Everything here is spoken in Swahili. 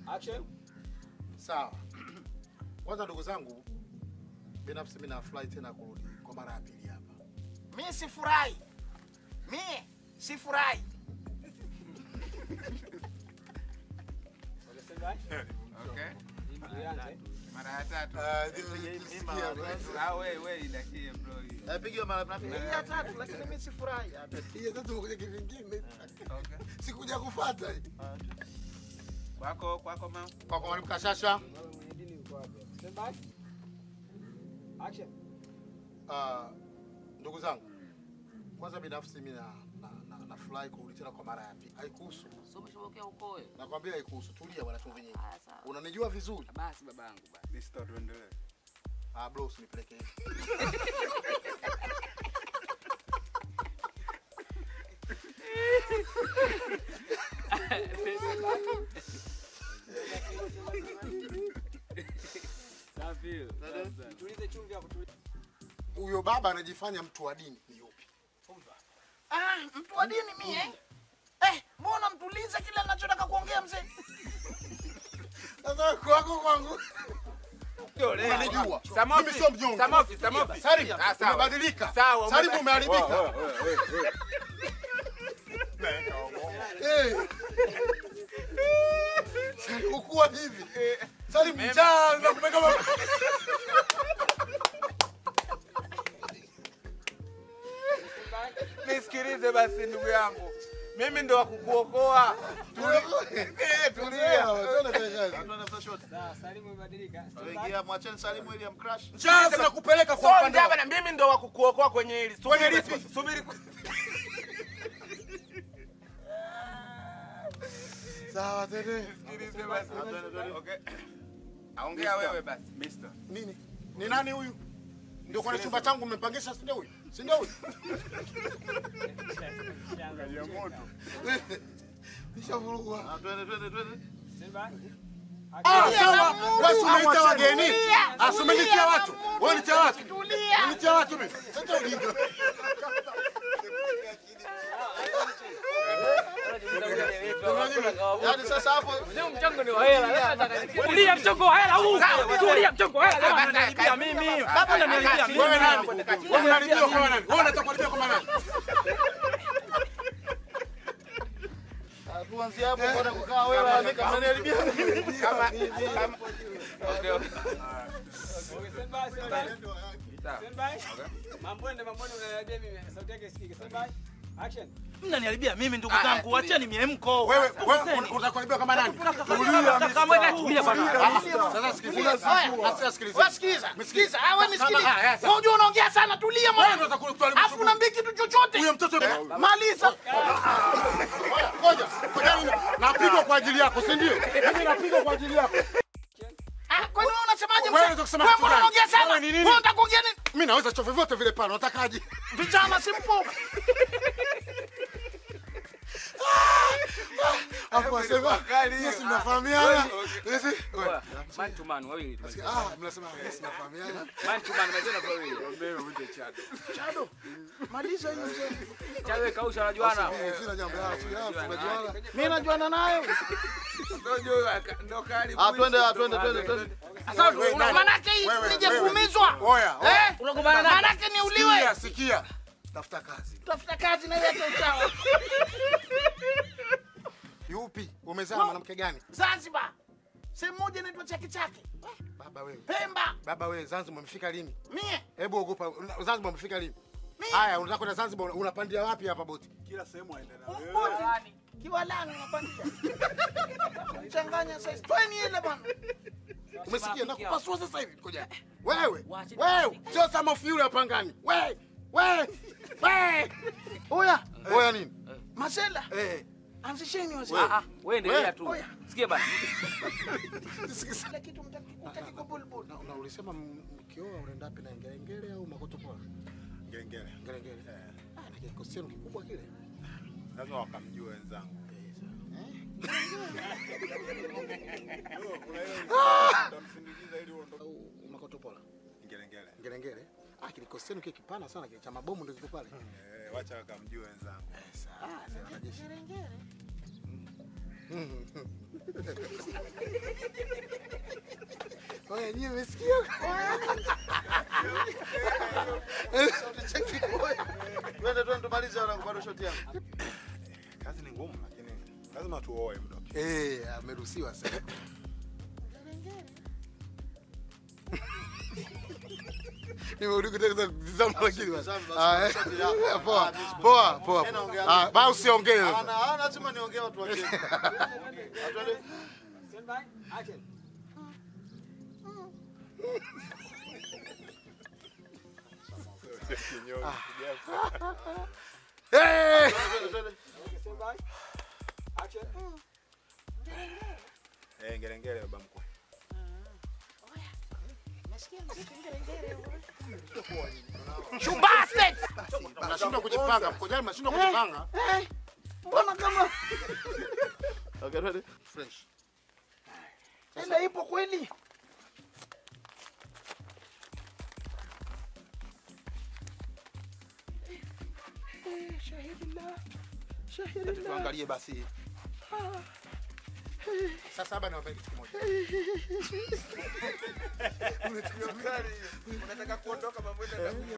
Action. Sawa. Kwanza ndugu zangu, binafsi mimi nafurahi tena kurudi kwa mara ya pili hapa. Mi sifurahi, mi sifurahi. Okay. Ianze. Mara ya tatu. Ah, ndio nisikia basi. Ah, we we idakie bro. hiyo. Napigiwa mara napigiwa. Hii ya tatu, lakini mi sifurahi. Hii sasa tumekuja kivingine. Okay. Sikuja kufuata. Kwako kwako mama. Kwa kwa mwalimu Kashasha, Wewe mwenye dini uko wapi? Stand by. Action. ah, ndugu zangu, kwanza binafsi mimi na na, na, nafurahi kurudi tena kwa mara ya pili. Haikuhusu. Sio umeshapokea ukoe. Nakwambia haikuhusu. Tulia bwana chumvi nyingi. Haya sawa. Unanijua vizuri. Basi babangu basi. Listo tuendelee. Ah, bro usinipeleke hivi. Safi. Tulize chumvi hapo. tulize. Huyo baba anajifanya mtu wa dini ni yupi? Ah, mtu wa dini mie. Eh, mbona mtulize kile anachotaka kuongea mzee? Sasa kwako kwangu. Unanijua. Samofi. Mimi sio mjongo. Samofi, Samofi. Salim, Ah, sawa. umebadilika. Sawa, Salim umeba- umeharibika. Eh. Salim ukuwa hivi. Salim njaa na kumeka mama. Nisikilize basi ndugu yangu. Mimi ndo wa kukuokoa. Eh, Tulia. Sawa, Salimu umebadilika. Stand by. Mwacheni Salimu ili amcrash. Sasa nakupeleka kwa upande bana, mimi ndo wa kukuokoa kwenye hili. Subiri lipi? Subiri. Sawa tene. Sikilize basi. Okay. Aongea wewe basi. Mister. Nini? Ni nani huyu? Ndio kwa chumba changu mmempangisha si ndio huyu? Si ndio huyu? Nishavurugwa. Twende twende twende. Stand by. Ah, sawa. Wewe umeita wageni. Ah, si umenitia watu. Wewe unitia watu. Tulia. Unitia watu mimi. Sasa ujinga. Yaani sasa hapo Mchongo ni wa hela. Tulia mchongo wa hela huu. Tulia mchongo wa hela. Kama ananilipia mimi. Baba ananilipia mimi. wewe nani? Wewe unalipia kwa nani? Wewe unataka kulipia kwa nani? Tuanzie hapo bwana kukaa wewe andika mnaniharibia. Kama kama Okay, okay. Okay, stand by, stand by. Stand by. Mambwende, Mambwende unaniambia mimi. Sauti yake isikike. Stand by. Action. Mnaniharibia mimi ndugu zangu, wacheni miemko. Wewe wewe unataka kulipia kama nani? Tulia bwana. Sasa sikiliza. Sasa sikiliza. Wewe sikiza. Sikiza. Ah, wewe nisikilize. Kama- haya, sawa. Wewe unajua unaongea sana, tulia Wewe mwana. ndio utakuwa Alafu unaambia kitu chochote. huyo mtoto Maliza. Ngoja, ngoja mimi napigwa kwa ajili yako, si ndio? Mimi napigwa kwa ajili yako. Ah, kwani wewe unasemaje Wewe mzee? unaweza kusema Wewe kitu mbona gani? unaongea sana? Wewe ni nini? Wewe unataka kuongea nini? Mimi naweza chofe vyote vile pale, unatakaje? Vijana simpo. Hapo asema, yes mnafahamiana. Yes. wewe. Man to man wawili. tu. Ah, mnasema yes mnafahamiana. Man to man mazena kwa wawili. Chado. Maliza hiyo mzee. Chawe kausha wanajuana. Eh, Sina jambo la tunajuana. Mimi najuana nayo. Ndo kali. Ah, twende, ah, twende, twende, twende. Sasa una Manake hii Wewe, nije wewe. kuumizwa. Oya, oya. Eh? Unagombana naye? Manake niuliwe. Sikia, sikia. Tafuta kazi. Tafuta kazi na leta uchawa. Yupi? Umezaa na mwanamke gani? Zanzibar. Sehemu moja inaitwa Chake Chake. Baba wewe. Pemba. Baba wewe, Zanzibar umefika lini? Mie. Hebu ogopa. Zanzibar umefika lini? Mie. Haya, unataka kwenda Zanzibar unapandia wapi hapa boti? Umboti. Kiwalani unapandia. Changanya sasa. Tweni ile bwana. Umesikia? Nakupasua sasa hivi. Ngoja. Wewe. Wewe, sio sama of yule hapa ngani. Wewe. Wewe. Wewe. Oya. Oya nini? Masela. Eh. Anzisheni wazee. Ah ah, wewe endelea Wewe, tu. oya. Sikia bana. Kila kitu mtaki mtaki kubulbul. Na na ulisema m- mkioa unaenda wapi na ngelengele au makotopoa? Ngengere. Ngelengele. Ah, na kikosi chenu kikubwa kile. Lazima wakamjua wenzangu. Utamsindikiza ili uondoke. Au makotopola. Ngelengere. Ngelengele. Ah, kikosi chenu kile kipana sana kile cha mabomu ndio kiko pale. Eh, wacha wakamjua wenzangu. Ah, sasa wanajeshi. Haya, nyie mmesikia? Cheki koya. Twende twende tumalize wanangu bado shoti yangu. Kazi ni ngumu lakini lazima tuoe mdoki. Eh, ameruhusiwa sasa. Nimerudi kutaka kutizama lakini basi. Ah, eh. Poa. Poa, poa. Ah, basi usiongee Ana sasa. ana lazima niongee watu wa Kenya. Twende. Stand by. Action. Kinyonyi. Eh! Twende twende. Okay, stand by. Action. Eh, ngelengele baba mkwe. Mnashindwa kujipanga, mkojani mnashindwa kujipanga. Mbona kama Okay, twende. Fresh. Enda ipo kweli? Tuangalie basi. Sasa hapa niwaambie kitu kimoja. Unataka kuondoka mambo